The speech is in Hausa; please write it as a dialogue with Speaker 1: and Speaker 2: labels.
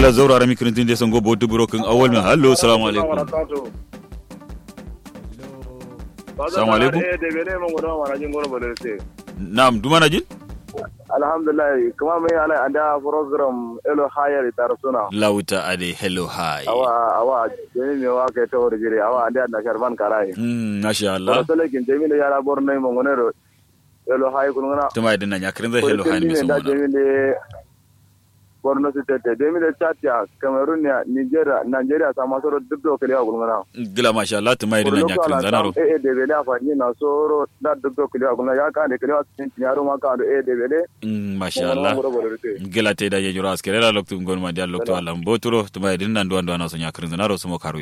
Speaker 1: gila zaura rami kirin de songo bodu buro kin awal min hallo assalamu alaikum Assalamu alaikum.
Speaker 2: Eh, da bene mun gudu mana jin gudu bale sai.
Speaker 1: na'am duma na jin
Speaker 2: Alhamdulillah, kuma mai ala anda program elo higher tar suna.
Speaker 1: lauta ade hello hi
Speaker 2: Awa awa jemi me wa ke to wor jire awa anda na sharban karai.
Speaker 1: mm masha Allah
Speaker 2: Ko sele kin jemi le yara borno mo ngonero. Elo high kun ngana.
Speaker 1: tuma idan nan ya kirin zai hello hi mi
Speaker 2: da
Speaker 1: songo
Speaker 2: jemi le borno state jemi le chatia cameroon ya nigeria nigeria sama soro dubdo kele wa kun ngana.
Speaker 1: gila masha Allah tuma idan nan ya kirin zanaro
Speaker 2: eh de bele afa ni na soro da dubdo kele wa kun ya ka de kele wa tin yaro ma ka do eh de bele.
Speaker 1: Mm, masha Allah gila te da yejuro askere la loktu ngon ma dia loktu alam boturo tuma idan nan duwan duwan so nya kirin zanaro sumo karu